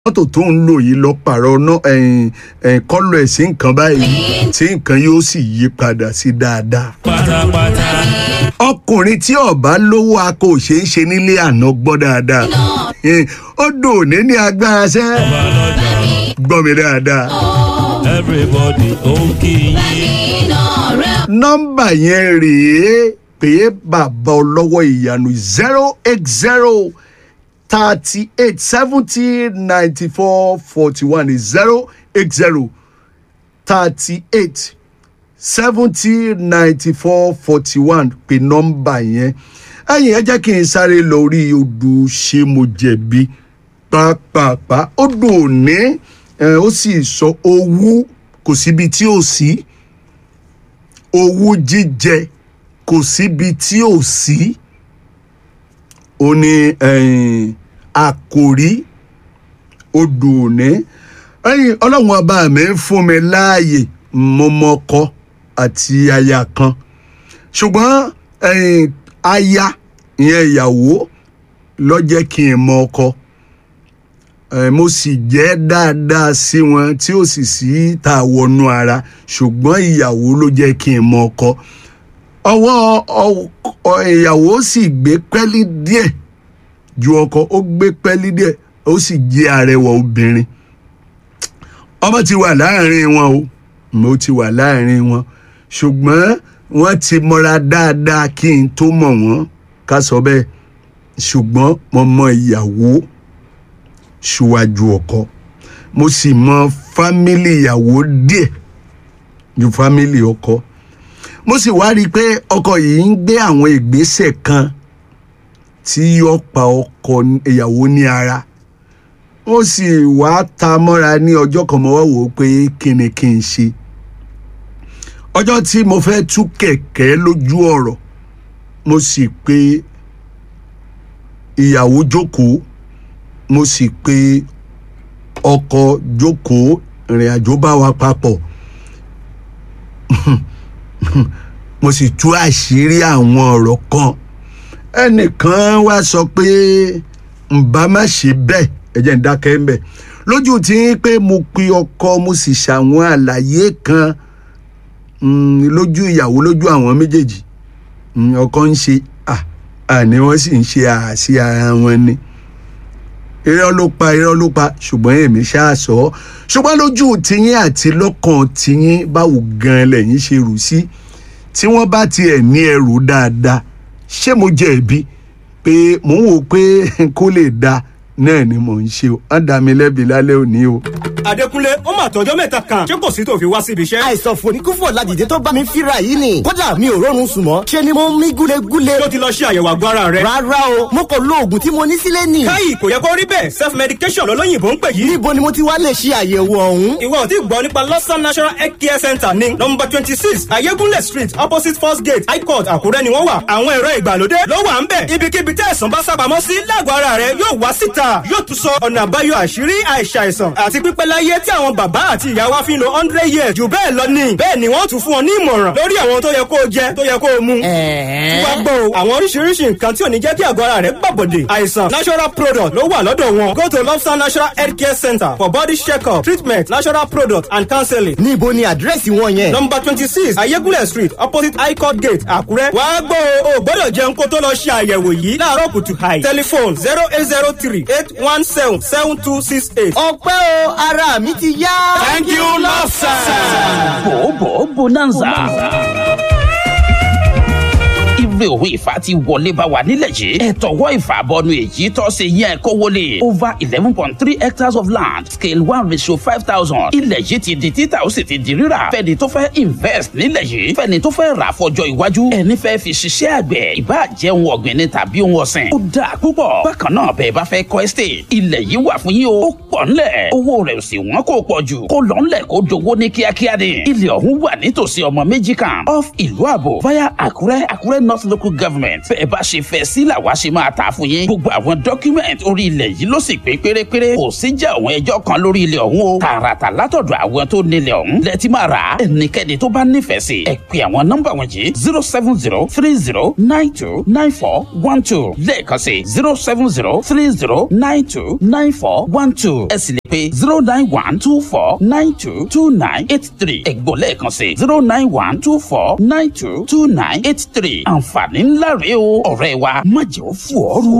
mọ́tò tó ń lò yìí lọ pààrọ̀ náà kọ́lọ̀ ẹ̀ sí nǹkan báyìí tí nǹkan yóò sì yí padà sí dáadáa. pátápátá. ọkùnrin tí ọba lówó akọ òṣè ń ṣe nílé àná gbọ́ dáadáa Eh, ó dùn ní ní agbára sẹ́ ọba lọ́jà gbọ́ mi dáadáa. everybody ó ń kí yín. nọ́mbà yẹn rèé pé bàbá ọlọ́wọ́ ìyanu zero eight zero thirty eight seventy ninety four forty one zero eight zero thirty eight seventy ninety four forty one pé nọ́mbà yẹn ẹ̀yìn ẹ jẹ́ kí n sáré lọ orí odò ṣé mo jẹ̀bi pàápàá odò òní ẹ̀, ó sì sọ owó kò síbi tí ò sí owó jíjẹ kò síbi tí ò sí ó ní ẹ̀yìn, àkòrí odò òní ẹ̀yìn ọlọ́run ọba mi ń fún mi láàyè mo mọ ọkọ àti aya kan ṣùgbọ́n ẹ̀yìn, aya ìyẹn ìyàwó ló jẹ́ kí n mọ ọkọ ẹ mo sì jẹ́ dáadáa sí wọn tí ó sì sí ta wọnú ara ṣùgbọ́n ìyàwó ló jẹ́ kí n mọ ọkọ ọwọ́ ọ- ọ- ìyàwó sì gbé pẹ́lí díẹ̀ ju ọkọ ó gbé pẹ́lí díẹ̀ ó sì jẹ́ arẹwà obìnrin ọmọ ti wà láàrin wọn o mo ti wà láàrin wọn ṣùgbọ́n wọ́n ti mọra dáadáa kí n tó mọ̀ wọ́n ká sọ bẹ́ẹ̀ ṣùgbọ́n mo mọ ìyàwó ṣíwájú ọkọ mo sì mọ fámìlì ìyàwó díẹ̀ ju fámìlì ọkọ mo sì wá rí i pé ọkọ yìí ń gbé àwọn ìgbésẹ̀ kan tí yóò pa ọkọ ìyàwó ní ara ó sì wá ta mọ́ra ní ọjọ́ kan mo wá wò ó pé kí ni kí n ṣe ọjọ́ tí mo fẹ́ tú kẹ̀kẹ́ lójú ọ̀rọ̀ mo sì pe ìyàwó jókòó mo sì pe ọkọ jókòó ìrìn àjò bá wa papọ̀ mo sì tú àṣírí àwọn ọ̀rọ̀ kan ẹnìkan wá sọ pé ǹbá má ṣe bẹ́ẹ̀ ẹ jẹ́ ń dákẹ́ ń bẹ̀ lójú tí ń pé mo pe ọkọ mo sì ṣàwọn àlàyé kan mm, lójú ìyàwó lójú àwọn méjèèjì Mm, ọkọ ń ṣe à àní wọ́n sì ń ṣe àṣì ara wọn ni irọ́ ló pa irọ́ ló pa ṣùgbọ́n èmi ṣáà sọ ọ́ ṣùgbọ́n lójú tiyín àti lọ́kàn tiyín báwo gan-an lẹ́yìn ṣe rù sí tí wọ́n bá tiẹ̀ ní ẹrù dáadáa ṣé mo jẹ̀bi pé mò ń wò pé kó lè da náà ni mò ń ṣe o á dá mi lẹ́bi lálẹ́ òní o. Adékúnlé ó mà tọjọ́ mẹ́ta kan ṣé kò sí tó fi wá síbi iṣẹ́. àìsàn fòníkúfò ládìde tó bá mi fíra yìí ni kódà mi ò rọrùn sùn mọ́ ṣe ni mo ń mí gúlegúle tó ti lọ ṣe àyẹ̀wò àgọ́ ara rẹ̀. rárá o mo kò lo oògùn tí mo ní sílé nì káyì kò yẹ kó rí bẹ́ẹ̀ self medication lọ́lọ́yìnbó ń pè yìí. níbo ni mo ti wá lè ṣe àyẹ̀wò ọ̀hún ìwọ ò tí gbọ́ nípa lọ́sàn national health care center ní nọmba twenty six ayégúnlẹ̀ street opposite first gate high court àkúrẹ́ ni wọ́n wà. àwọn ẹ̀rọ ìgbàlódé ló wà ń bẹ̀. ibikíbi tí àìsàn bá sábàámọ́ sí lágọ̀ọ́ ara rẹ̀ yóò wá síta yóò tún sọ ọ̀nà àbáyọ àṣírí àìsàìsàn àti pípẹ́ láyé tí àwọn bàbá àti ìyá wa fi ń lo hundred years jù bẹ́ẹ̀ lọ ní. bẹ́ẹ̀ ni wọ́n tún fún ọ ní ìmọ̀ràn lórí àwọn tó yẹ kó o jẹ tó yẹ kó o mu. wá gbọ́ o àwọn oríṣiríṣi nǹkan tí ò ní jẹ́ kí àgọ́ ara rẹ̀ gbàbọ̀dè àìsàn natural product ló wà lọ́dọ̀ wọn go to lobster natural health care center for body check-up treatment natural product and counseling. níbo ni àdírẹ́sì wọn yẹn number twenty six ayégúnlẹ̀ street opposite high court gate àkúrẹ́. wá gbọ́ o ò gbọ́dọ̀ jẹun kó tó lọ ṣe àyẹ̀wò yìí láàárọ̀ kùtù hàì. telephone zero eight zero three eight one seven seven two six eight. ọpẹ́ o ara mi ti yá. thank you lobster. bòbò bonanza. Ire òwe ìfà ti wọlé bá wa nílẹ̀ yìí. Ẹ̀tọ́wọ́ ìfàbọnu èyí tọ́ sí yẹn kó wọlé. Over eleven point three hectares of land scale one ratio five thousand. Ilẹ̀ yìí ti di títà ó sì ti di rírà. Fẹ́ni tó fẹ́ invest nílẹ̀ yìí. Fẹ́ni tó fẹ́ rà fọjọ́ iwájú. Ẹni fẹ́ fi ṣiṣẹ́ àgbẹ̀. Ìbá jẹ́ ohun ọ̀gbìn ni tàbí ohun ọ̀sìn. Ó dáa púpọ̀. Bákan náà bẹ́ẹ̀ bá fẹ́ kọ́ estate. Ilẹ̀ yìí wà fún yín o. Ó pọ̀ ńlẹ̀. Owó rẹ̀ ò sì wọ́n kó pọ̀ jù. Kó lọ ńlẹ̀ kó dowó ní kíákíá ni. Ilẹ̀ ọ̀hún wà nítòsí ọmọ méjì kan. Off ìlú àbò via Àkúrẹ́ Àkúrẹ́ North local government bẹ́ẹ̀ bá ṣe fẹ́ sí làwa ṣe máa tà fún yín gbogbo àwọn document orí ilẹ̀ yìí ló sì pé pérépéré kò sí jẹ́ àwọn ẹjọ́ kan lórí ilẹ̀ ọ̀hún o tààràtà látọ̀dọ̀ àwọn tó nílẹ̀ ọ̀hún lẹ́tí máa rà á ẹnikẹ́ni tó bá nífẹ̀ẹ́ sí ẹ pè àwọn nọ́mbà wọ̀nyí zero seven zero three zero nine two nine four one two lẹ́ẹ̀kan sí zero seven zero three zero nine two nine four one two ẹ sì lè pe zero nine one two four nine two two nine eight three ẹ̀gbọ́n lẹ́ẹ̀kan sí zero nine one two four nine two two nine eight three àǹfààní ńlá rèé o ọ̀rẹ́ wa má jẹ́ ó fò ọ́ rú.